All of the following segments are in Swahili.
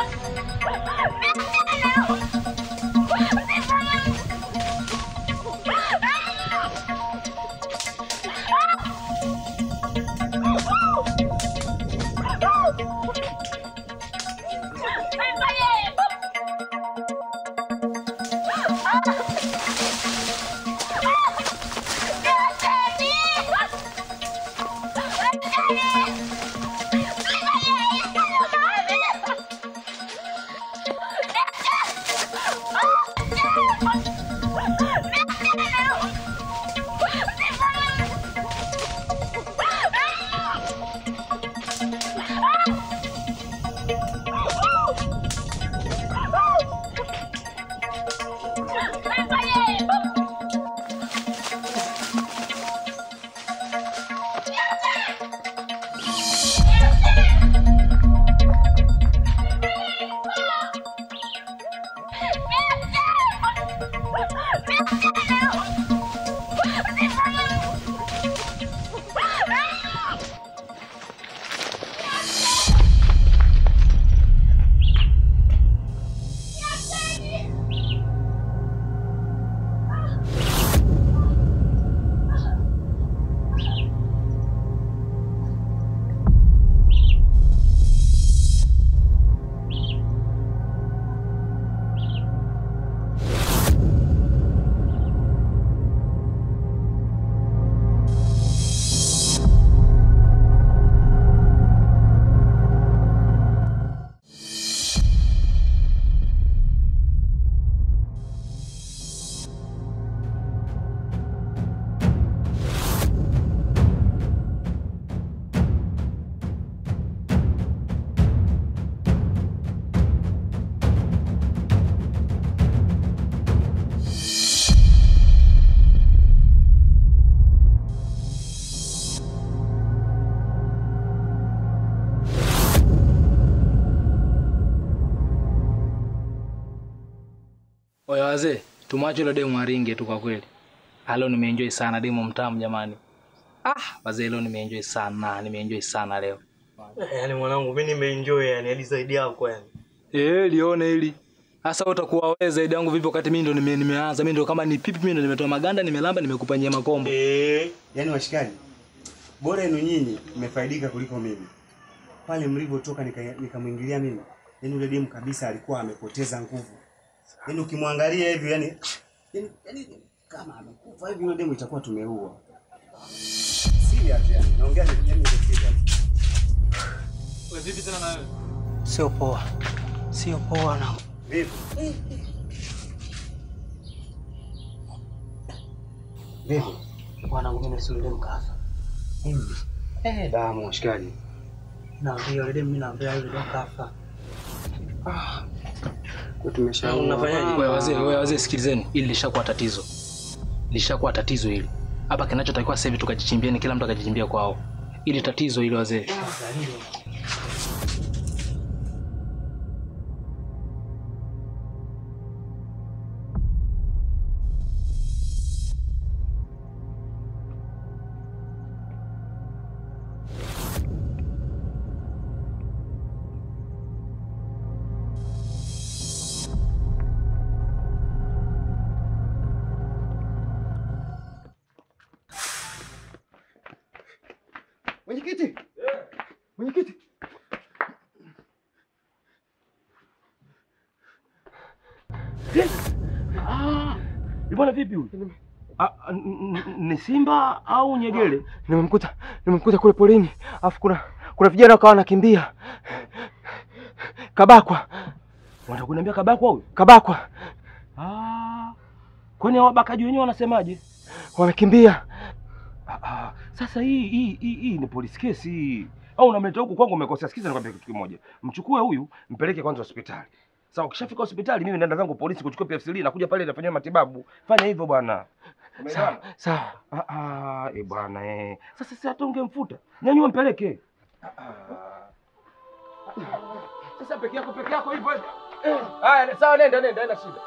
Oya wazee, tumwache yule demu aringe tu kwa kweli. Ah, leo nimeenjoy sana demu mtamu jamani. Ah, wazee leo nimeenjoy sana, nimeenjoy sana leo. Yaani mwanangu mimi nimeenjoy yani hadi zaidi yako yani. Eh, lione hili. Sasa wewe utakuwa wewe zaidi yangu vipi wakati mimi ndo nime, nimeanza, mimi ndo kama ni pipi mimi ndo nimetoa maganda, nimelamba, nimekupa nyama kombo. Eh, Yaani washikaji, bora yenu nyinyi mmefaidika kuliko mimi. Pale mlivyotoka nika- nikamwingilia mimi, yaani yule demu kabisa alikuwa amepoteza nguvu. Yaani ukimwangalia hivi yani, yani, yani kama amekufa hivi yule demu itakuwa tumeua. Serious yani, naongea ni yani ni serious. Wewe vipi tena na wewe? sio poa. Sio poa na. Vipi? Vipi? Mwanangu mimi nasimulia mkafa. Eh, damu washikaji. Naambia yule demu mimi naambia yule demu kafa. Kwa tumeshauri. Unafanyaje? Wewe wazee, wewe wazee sikilizeni, hili lishakuwa tatizo. Lishakuwa tatizo hili. Hapa kinachotakiwa sasa hivi tukajichimbieni, kila mtu akajichimbia kwao. Ili tatizo hili wazee. Mwenyekiti. Mwenyekiti. Bwana vipi huyu? Ah, ah, n- n- Ni simba au nyegele? Nimemkuta, nimemkuta kule polini, afu kuna kuna vijana wakawa wanakimbia. Kabakwa, Unataka kuniambia kabakwa huyu? kabakwa, Ah. Kwani hao wabakaji wenyewe wanasemaje? wamekimbia. Ah, ah. Sasa hii hii hii, hii ni police case hii. Au unamleta huku kwangu umekosea. Sikiza nikwambia kitu kimoja. Mchukue huyu, mpeleke kwanza hospitali. Sasa ukishafika hospitali mimi naenda zangu polisi kuchukua PFCL nakuja pale nafanyia matibabu. Fanya hivyo bwana. Umeelewana? Sawa, Ah ah, eh bwana eh. Sasa sasa hata ungemfuta. Nyanyua mpeleke. Ah, ah. Sasa peke yako peke yako hivyo. Eh, haya sawa nenda nenda haina shida.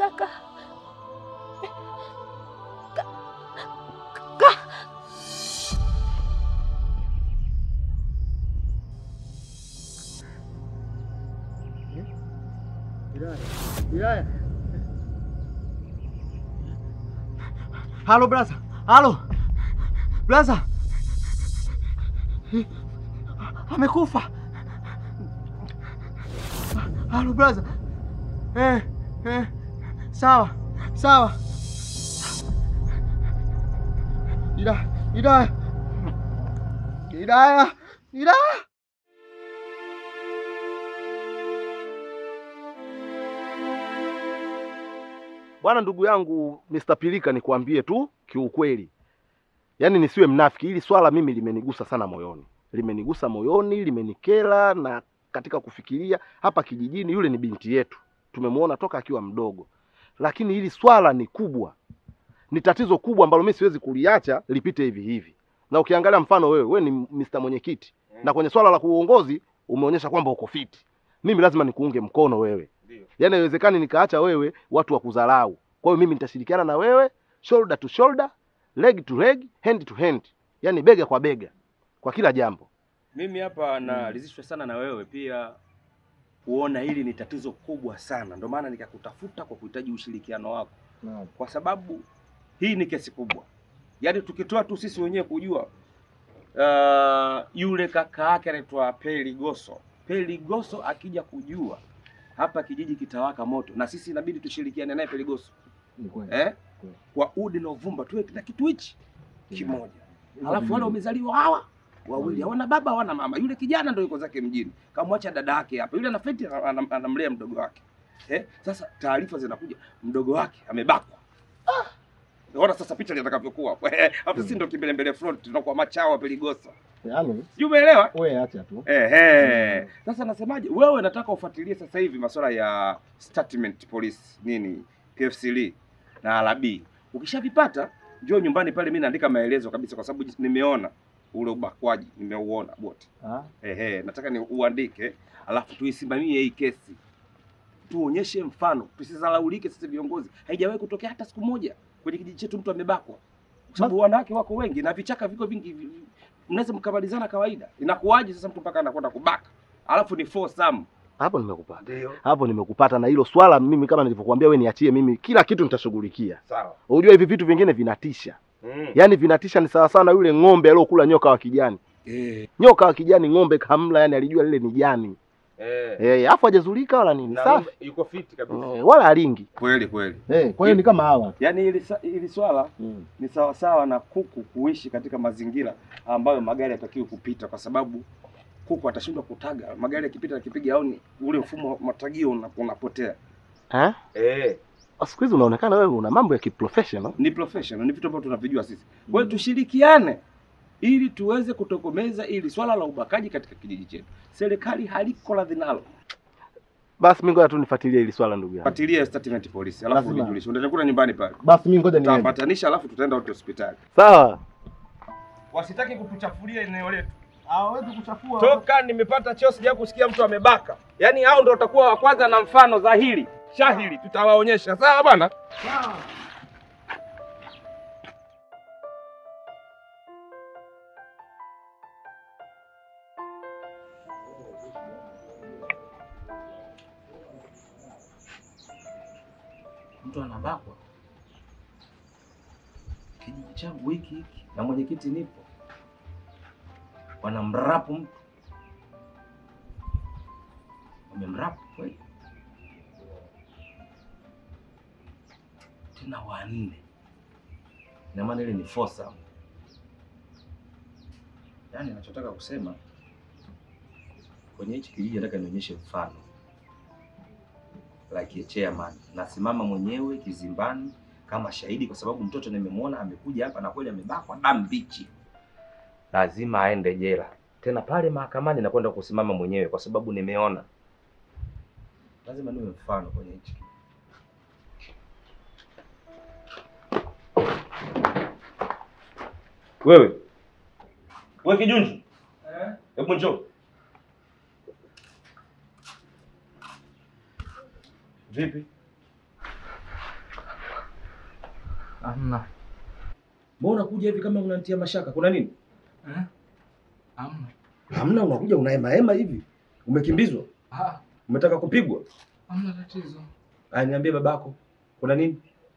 kaka. Ka- Wilaya. Halo brasa. Halo. Brasa. Amekufa. Halo brasa. Eh, eh. Sawa. Sawa. Ida, Ida. Ida. Ida. Bwana ndugu yangu Mr. Pilika, nikwambie tu kiukweli, yaani nisiwe mnafiki, hili swala mimi limenigusa sana moyoni, limenigusa moyoni, limenikera na katika kufikiria hapa kijijini, yule ni binti yetu, tumemwona toka akiwa mdogo, lakini hili swala ni kubwa, ni tatizo kubwa ambalo mimi siwezi kuliacha lipite hivi hivi. Na ukiangalia mfano wewe, wewe ni Mr. mwenyekiti na kwenye swala la kuongozi umeonyesha kwamba uko fiti, mimi lazima nikuunge mkono wewe yaani haiwezekani nikaacha wewe watu wa kudharau. Kwa hiyo mimi nitashirikiana na wewe shoulder to shoulder, leg to leg, hand to hand, yaani bega kwa bega kwa kila jambo. Mimi hapa naridhishwa sana na wewe pia kuona hili ni tatizo kubwa sana, ndio maana nikakutafuta kwa kuhitaji ushirikiano wako, kwa sababu hii ni kesi kubwa. Yaani tukitoa tu sisi wenyewe kujua, uh, yule kaka yake anaitwa Peligoso. Peligoso akija kujua hapa kijiji kitawaka moto, na sisi inabidi tushirikiane naye Peligoso eh? kwa udi na uvumba tuwe na kitu hichi kimoja. Alafu wale wamezaliwa hawa wawili hawana baba hawana mama. Yule kijana ndio yuko zake mjini, kamwacha dada yake hapa. Yule anafeti anam- anamlea mdogo wake eh. Sasa taarifa zinakuja, mdogo wake amebakwa. Ah! Ona sasa picha litakavyokuwa hapo, sisi ndio kimbelembele front, tunakuwa machawa Peligosa, Yaani sijui umeelewa? wewe acha tu. Ehe. Sasa nasemaje, wewe nataka ufuatilie sasa hivi masuala ya statement police nini PFCL na RB. Ukishavipata njoo nyumbani pale, mimi naandika maelezo kabisa, kwa sababu nimeona ule ubakwaji, nimeuona wote. Ah. Ehe, nataka ni uandike, alafu tuisimamie hii kesi, tuonyeshe mfano, tusizalaulike sisi viongozi. Haijawahi kutokea hata siku moja kwenye kijiji chetu mtu amebakwa, kwa sababu wanawake wako wengi na vichaka viko vingi, vi- vi- mnaweza mkamalizana kawaida. Inakuwaje sasa mtu mpaka anakwenda kubaka, alafu ni foursome? Hapo nimekupata, Ndio hapo nimekupata. Na hilo swala mimi kama nilivyokuambia, wewe niachie mimi, kila kitu nitashughulikia. sawa. Unajua hivi vitu vingine vinatisha, Mm. yaani vinatisha. Ni sawa sana yule ng'ombe aliyokula nyoka wa kijani. Eh, Nyoka wa kijani ng'ombe kamla, yani alijua lile ni jani eh. eh, afu hajazulika wala nini, Na safi ng'ombe yuko fit kabisa. eh, wala alingi. Kweli kweli. Eh, kwa hiyo ni kama hawa tu. Yaani hili sa- hili swala Mm. ni sawasawa na kuku kuishi katika mazingira ambayo magari yatakiwi kupita, kwa sababu kuku atashindwa kutaga. Magari yakipita yakipiga au ni ule mfumo wa matagio una- unapotea. Eh? Eh, Siku hizi unaonekana wewe una mambo ya kiprofessional. ni professional, ni vitu ambavyo tunavijua sisi. Kwa hiyo tushirikiane ili tuweze kutokomeza ili swala la ubakaji katika kijiji chetu. Serikali haliko radhi nalo. Basi mimi ngoja tu nifuatilie hili swala ndugu yangu. Fuatilia statement polisi, alafu Lazima. unijulishe. Utakuta nyumbani pale. Basi mimi ngoja niende. Tutapatanisha alafu tutaenda wote hospitali. Sawa. Wasitaki kutuchafulia eneo letu. Hawezi kuchafua. Toka nimepata cheo sija kusikia mtu amebaka. Yaani hao ndio watakuwa wa kwanza na mfano dhahiri. Shahiri tutawaonyesha. Sawa bwana? Mtu anabakwa. Kijiji changu hiki hiki na mwenyekiti nipo. Wanamrapu mtu. Wamemrapu kweli. Tena wanne. Ina maana ile ni fosa. Yaani ninachotaka kusema kwenye hichi kijiji nataka nionyeshe mfano like a chairman. Nasimama mwenyewe kizimbani kama shahidi, kwa sababu mtoto nimemwona amekuja hapa na kweli amebakwa damu mbichi, lazima aende jela. Tena pale mahakamani nakwenda kusimama mwenyewe, kwa sababu nimeona. Lazima niwe mfano kwenye hichi kitu. Wewe wewe kijunju, hebu njoo. Vipi? Hamna. Mbona unakuja hivi kama unanitia mashaka? Kuna nini? Eh? Hamna. Hamna, unakuja unahema hema hivi. Umekimbizwa? Ah, Umetaka kupigwa? hamna tatizo. Aya, niambie babako. Kuna nini?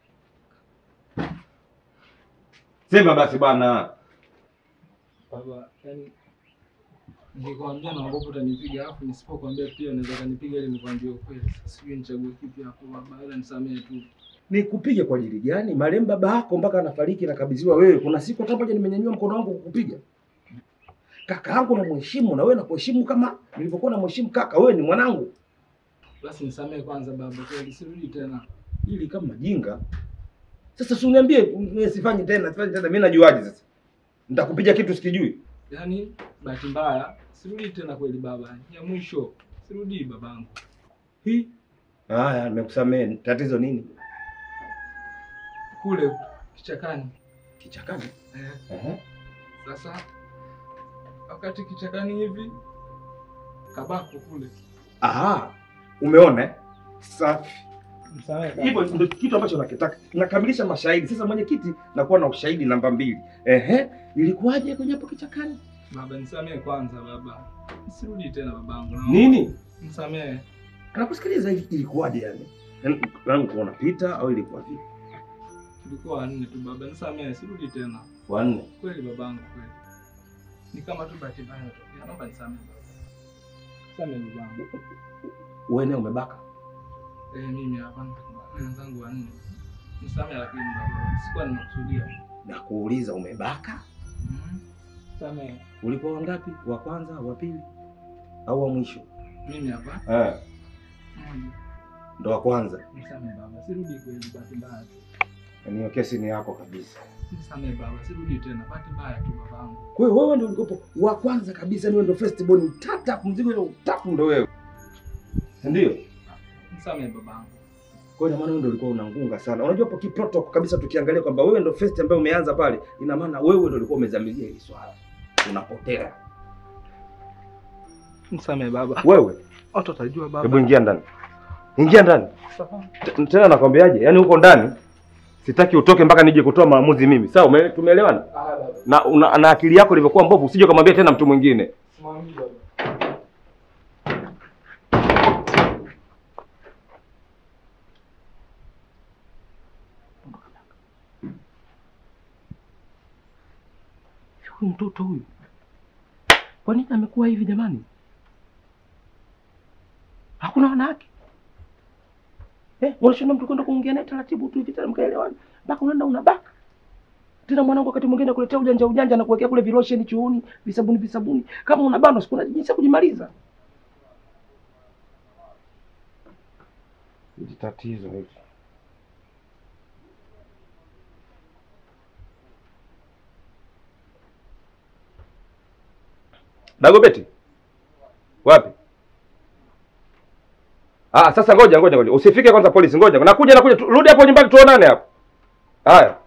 Sema basi bwana. Baba, yani nikikwambia naogopa utanipiga, alafu nisipokuambia pia unaweza kanipiga ili nikwambie ukweli. Sasa sijui nichague kipi hapo baba, ila nisamehe tu. Nikupige kwa ajili gani? Marehemu baba yako mpaka anafariki nakabidhiwa wewe. Kuna siku hata moja nimenyanyua mkono wangu kukupiga. Kaka yangu namheshimu na wewe nakuheshimu kama nilivyokuwa namheshimu kaka. Wewe ni mwanangu. Basi nisamehe kwanza baba, kweli sirudi tena. Ili kama jinga. Sasa si uniambie wewe sifanyi tena, sifanyi tena. Mimi najuaje sasa? Nitakupiga kitu sikijui. Yaani bahati mbaya sirudi tena kweli baba, ya mwisho sirudi babangu. Hii. Haya, nimekusamehe. Tatizo nini? Kule kichakani. Kichakani. Eh, Ehe. sasa wakati kichakani hivi kabako kule. Aha. Umeona? eh? Safi. Nisamehe baba. Hivyo ndio kitu ambacho nakitaka. Nakamilisha mashahidi. Sasa mwenyekiti, nakuwa na ushahidi namba mbili. Ehe, ilikuwaje kwenye hapo kichakani? Baba nisamehe kwanza baba. Sirudi tena babangu. Nini? Nisamehe. Nakusikiliza, ili- ilikuwaje yani? Yaani yangu kuona pita au ilikuwa vipi? Tulikuwa wanne tu baba, nisamehe, sirudi tena. Wanne. Kweli babangu, kweli. Ni kama tu bahati mbaya imetokea. Naomba nisamehe baba. Nisamehe babangu. Wewe naye umebaka? Eh, mimi hapa wenzangu wanne. Nisamehe lakini baba, sikuwa nimekusudia. Na kuuliza umebaka? Mhm. Nisamehe. Ulikuwa wangapi? Wa kwanza, wa pili au wa mwisho? Mimi hapa. Eh, Mmoja. ndo wa kwanza. Nisamehe baba, sirudi kweli, bahati mbaya tu. Yaani hiyo kesi ni yako kabisa. Nisamehe baba, sirudi tena, bahati mbaya tu babangu. Kwa hiyo wewe ndio ulikopo wa kwanza kabisa, ni wewe ndio first born, tata mzigo ile utapu ndio wewe. Si Ndio? Nisamehe babangu. Kwa hiyo ina maana wewe ndio ulikuwa unangunga sana. Unajua hapo kiprotocol kabisa tukiangalia kwamba wewe ndio first ambaye umeanza pale, ina maana wewe ndio ulikuwa umezamilia hili swala. Unapotea. Nisamehe baba. Wewe, Watu watajua baba. hebu ingia ndani. Ingia ndani. Sawa. T- Tena nakwambiaje? Yaani huko ndani sitaki utoke mpaka nije kutoa maamuzi mimi. Sawa, ume- tumeelewana? Ah, baba. Na una, na akili yako ilivyokuwa mbovu, usije kumwambia tena mtu mwingine. Simamii baba. Huyu mtoto huyu. Kwa nini amekuwa hivi jamani? Hakuna wanawake. Eh, unashinda mtu kwenda kuongea naye taratibu tu hivi tena mkaelewana. Mpaka unaenda unabaka. Tena mwanangu wakati mwingine kuletea ujanja ujanja na kuwekea kule vilosheni chuoni, visabuni visabuni. Kama unabanwa siku na jinsi ya kujimaliza. Hili tatizo hili. Dagobeti. Wapi? Ah, sasa ngoja ngoja ngoja. Usifike kwanza polisi, ngoja. Nakuja nakuja. Tu- Rudi hapo nyumbani tuonane hapo. Haya.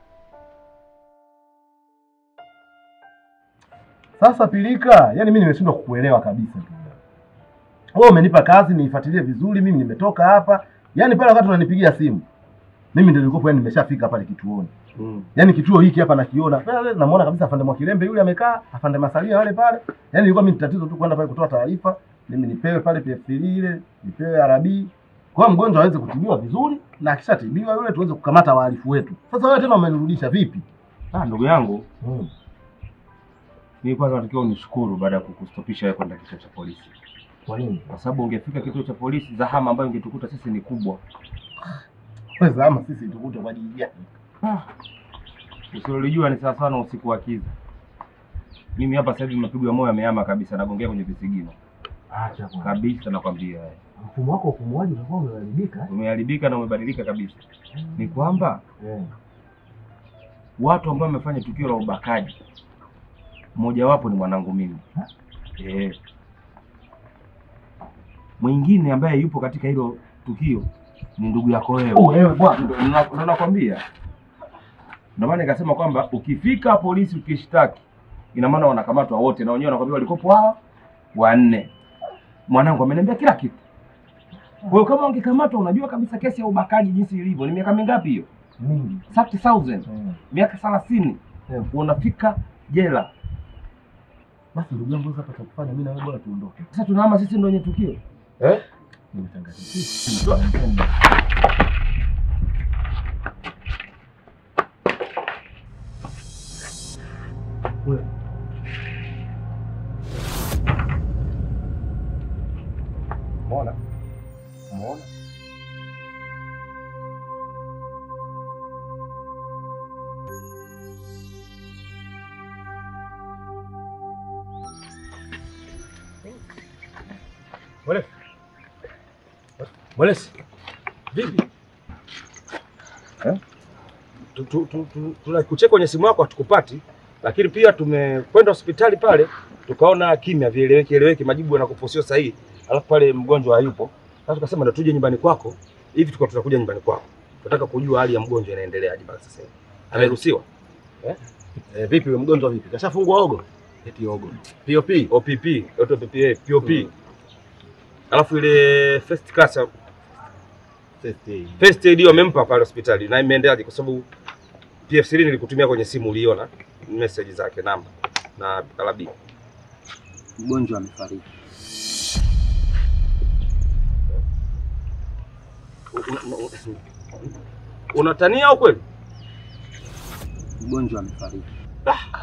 Sasa Pilika, yani mimi nimeshindwa kukuelewa kabisa. Wewe umenipa kazi niifuatilie vizuri, mimi nimetoka hapa. Yaani pale wakati unanipigia simu, mimi ndio nilikuwa yani nimeshafika pale kituoni. Mm. Yaani kituo hiki hapa nakiona. Pale namuona kabisa afande Mwakilembe yule amekaa, afande Masalia wale pale. Yaani ilikuwa mimi tatizo tu kwenda pale kutoa taarifa, mimi nipewe pale PF3 ile, nipewe RB. Kwa hiyo mgonjwa aweze kutibiwa vizuri na akishatibiwa yule tuweze kukamata wahalifu wetu. Sasa wewe tena umenirudisha vipi? Ah, ndugu yangu, Hmm. mimi kwanza natakiwa unishukuru baada ya kukustopisha wewe kwenda kituo cha polisi. Kwa nini? Kwa sababu ungefika kituo cha polisi, zahama ambayo ingetukuta sisi ni kubwa. Wewe ama sisi tukute kwa ajili gani? Ah. Usilolijua ni sawa sana usiku wa kiza. Mimi hapa sasa hivi mapigo ya moyo yamehama kabisa, nagongea kwenye visigino Acha bwana. kabisa, nakwambia Mfumo wako wa upumuaji utakuwa umeharibika. eh? umeharibika na umebadilika kabisa. Ni kwamba Eh. watu ambao wamefanya tukio la ubakaji, mmojawapo ni mwanangu mimi eh. Mwingine ambaye yupo katika hilo tukio ni ndugu yako wewe. Oh, wewe bwana. Ndo ndo- ndo nakwambia, ndio maana nikasema kwamba ukifika polisi ukishtaki, ina maana wanakamatwa wote, na wenyewe wanakwambia walikopo hawa wanne. Mwanangu ameniambia kila kitu. Kwa hiyo kama ungekamatwa, unajua kabisa kesi ya ubakaji jinsi ilivyo, ni miaka mingapi hiyo? Mingi. 30000 Mm. miaka 30 Yeah. unafika jela. Basi ndugu yangu sasa cha kufanya mimi na wewe bora tuondoke. Sasa tunahama sisi ndio wenye tukio eh? Nimechanganyikiwa. Umeona? Umeona? Mwelesi. Mwelesi. Vipi? Eh? Tu- tu- tu- tu- Tunakucheka kwenye simu yako hatukupati, lakini pia tumekwenda hospitali pale tukaona kimya, vieleweki eleweki, majibu yanakupa sio sahihi, alafu pale mgonjwa hayupo. Sasa tukasema ndio tuje nyumbani kwako, hivi tuko tutakuja nyumbani kwako, tunataka kujua hali ya mgonjwa inaendeleaje mpaka sasa hivi. Ameruhusiwa Eh, vipi wewe mgonjwa vipi? Kashafungwa ogo? eti ogo POP. OPP, auto PPA, POP. Alafu ile first class ya- First aid. first aid wamempa pale hospitali na imeendeaje? Kwa sababu PF3 nilikutumia kwenye simu, uliona message zake namba na kalabi. Mgonjwa amefariki. Unatania au kweli? Mgonjwa amefariki.